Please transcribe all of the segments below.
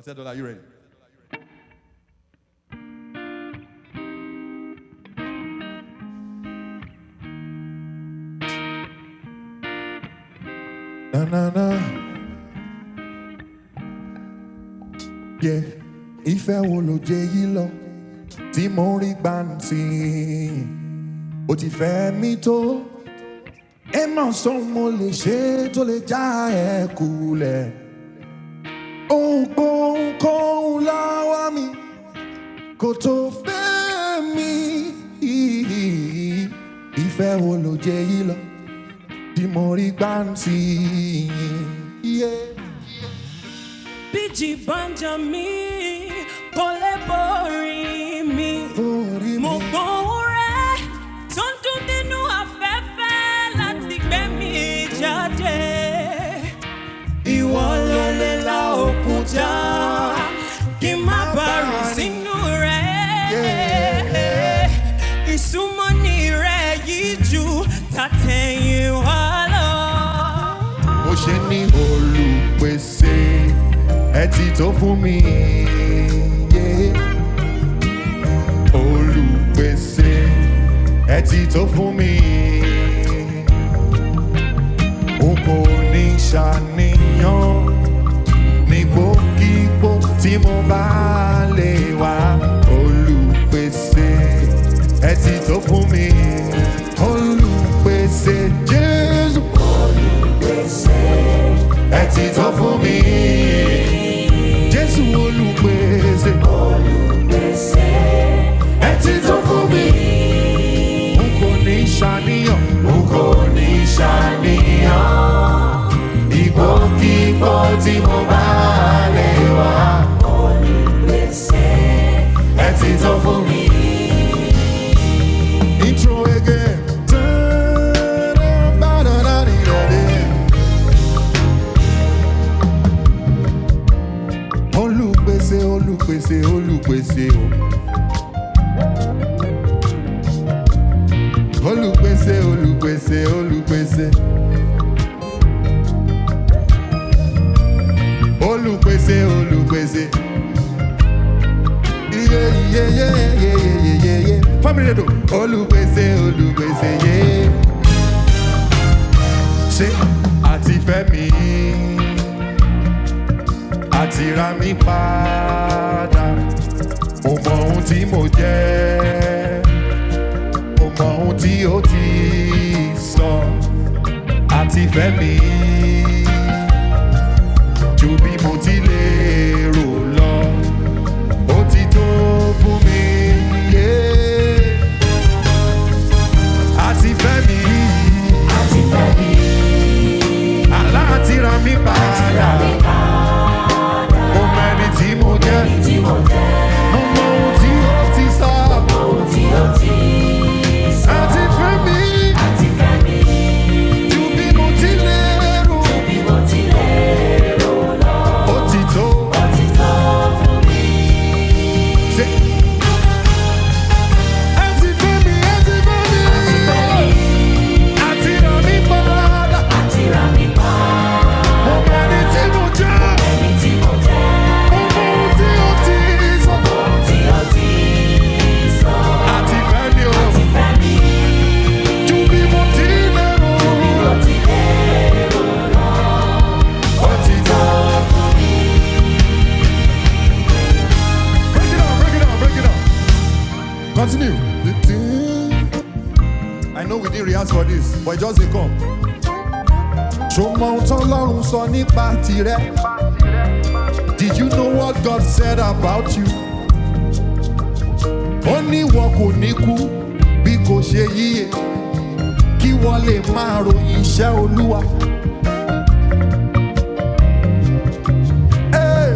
Otedola, are you ready? Na na na. Yeah, ìfẹ́ wo ló jẹ yìí lọ tí mo rí gbàǹtì? Ó ti fẹ́ mi tó. Ẹ máa sọ mo lè ṣe tó lè já ẹ kulẹ̀. Ohunkóhun láwa mi kò tó fẹ́ mi. Ìfẹ́ wo ló jẹ yìí lọ tí mo rí gbàǹtì? Yeah. Bíjì banja mi, kò lè borí mi. Orí Mo mi. gbóhùn rẹ̀ tó ń dún nínú afẹ́fẹ́ láti gbé mi jáde. Ìwọ ló lè la òkúta kí n má bàrù sínú rẹ̀. Ìsúnmọ́ni rẹ̀ yìí ju tàtẹ̀yìn wá lọ. mo ṣe ní olùpèsè ẹ ti tó fún mi. yeah. olùpèsè ẹ ti tó fún mi. n kò ní ṣàníyàn nígbòkígbò tí mo bá lè wá. olùpèsè ẹ ti tó fún mi. olùpèsè jésù ẹ ti tó fún mi. Jésù olùpèsè. Ẹ ti tó fún mi. N kò ní ṣàníyàn. N kò ní ṣàníyàn. Ìgbòkígbò tí mo bá lè wá. Ẹ ti tó fún mi. Intro again. Olùpèsè, olùpèsè, olùpèsè o. Olùpèsè, olùpèsè, olùpèsè. Olùpèsè, olùpèsè. Iye, iye, iye, iye, iye, iye, iye. Family radio. Olùpèsè, olùpèsè, yé. Ṣé àti fẹ́ mi? àti ra mi padà. Mo mọ ohun tí mo jẹ́, mo mọ ohun tí ó ti sọ, àti fẹ́ mi. Ju bí mo ti lè rò lọ, ó ti tó fún mi. yeah. Àti fẹ́ mi. Àlá àti ra mi padà. Mo mọ ẹni tí mo jẹ́. Mo mọ ohun tí ó ti sọ. Àti fẹ́ mi. Ju bí mo ti lérò. Ó ti tó. Ṣé- Ẹ ti fẹ́ mi, ẹ ti fẹ́ mi. Àti rà mí padà. Mo mọ ẹni tí mo jẹ́. Mo mọ ohun tí ó ti sọ. Àti fẹ́ mi o. Ju bí mo ti lérò. Ó ti tó. Break it down, break it down, break it down. Continue. The thing. I know we didn't rehearse for this, but it just dey come. Ṣùgbọ́n ohun tó lọ́rùn sọ nípa tirẹ̀. Did you know what God said about you? Ó ní wọn kò ní kú bí kò ṣe yíyẹ kí wọ́n lè máa ròyìn iṣẹ́ Olúwa. Hey!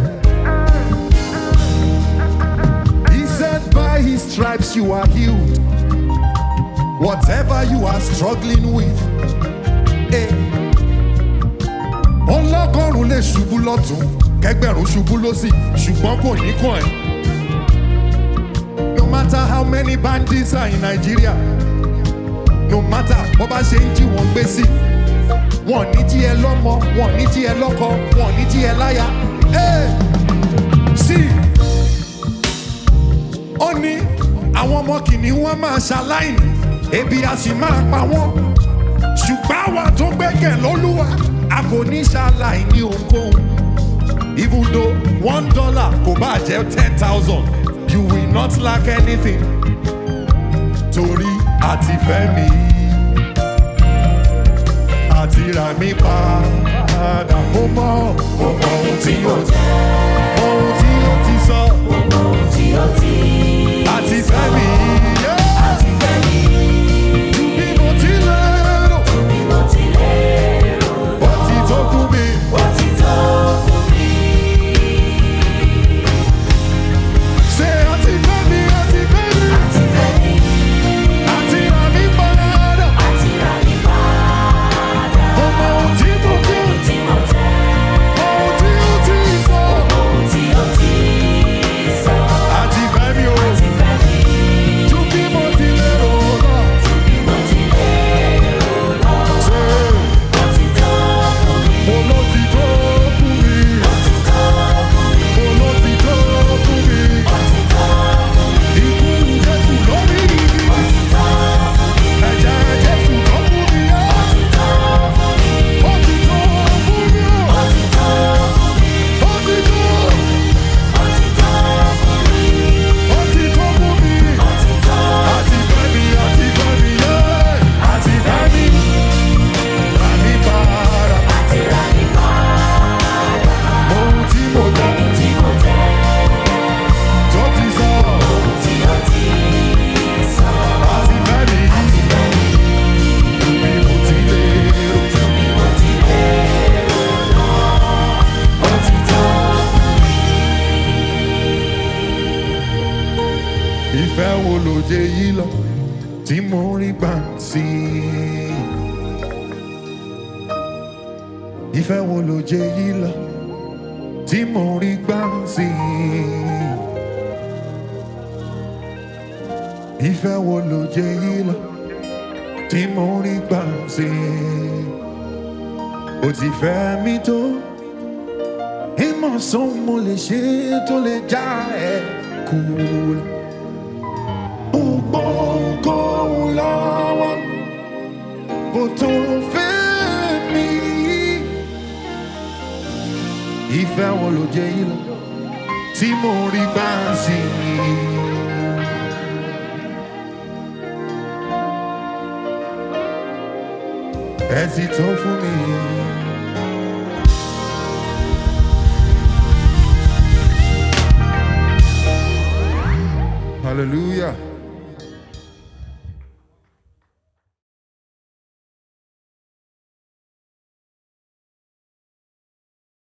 He said, By his stripes you are healed. Whatever you are struggling with. Hey. Ọlọ́gọ́rùn-ún lè ṣubú lọ́tún, kẹgbẹ̀rún ṣubú lọ́sì, ṣùgbọ́n kò ní kàn ẹ́. No matter how many bandits are in Nigeria, no matter bó bá ṣe ń jí wọn gbé sí, wọn ní jí ẹ lọ́mọ, wọn ní jí ẹ lọ́kọ, wọn ní jí ẹ láya. Hey! ni wọ́n máa ṣaláìní ebi a sì máa pa wọ́n ṣùgbọ́n àwa tó gbẹ́kẹ̀ lólúwa a kò ní ṣaláìní ohunkóhun even though one dollar kò bá jẹ́ ten thousand you will not lack anything torí àti fẹ́ mi àti rà mí padà mo mọ̀ mo mọ̀ ohun tí ó ohun tí ó ti sọ àti fẹ́ mi. yeah. Ju bí mo ti lérò, ó ti tó fún mi. Ṣé àti fẹ́ mi, àti fẹ́ mi, àti rà mí padà. Mo mọ ohun tí mo jẹ́, ohun tí ó ti sọ. Àti fẹ́ mi o, ju bí mo ti lérò lọ. Ṣé mo ló ti tó fún mi? Mo ló ti tó fún mi? Ikú Jésù lórí igi. Ẹ̀jẹ̀ Jésù ló fún mi yá. Ó ti tó fún mi o. Ó ti tó. Ó ti tó fún mi. Àti fẹ́ mi, àti fẹ́ mi yé. Àti fẹ́ mi. Rà mí padà. Ohun tí mo jẹ́ tó ti sọ. Àti fẹ́ mi. Ju bí mo ti lérò. Ìfẹ́ wo ló jẹ yìí lọ tí mo rí gbà sí i? Ìfẹ́ wo ló jẹ yìí lọ tí mo rí gbà sí i? Ìfẹ́ wo ló jẹ yìí lọ tí mo rí gbà sí i? Ó ti fẹ́ mi tó, ìmọ̀ sọ́n mo lè ṣe tó lè já ẹ kúrò. Ohunkóhun lọ́wọ́ kò tó fẹ́ mi. Ìfẹ́ wo ló jẹ́ yìí lọ tí mo rí bá sí i? Ẹ ti tó fún mi. Hallelujah.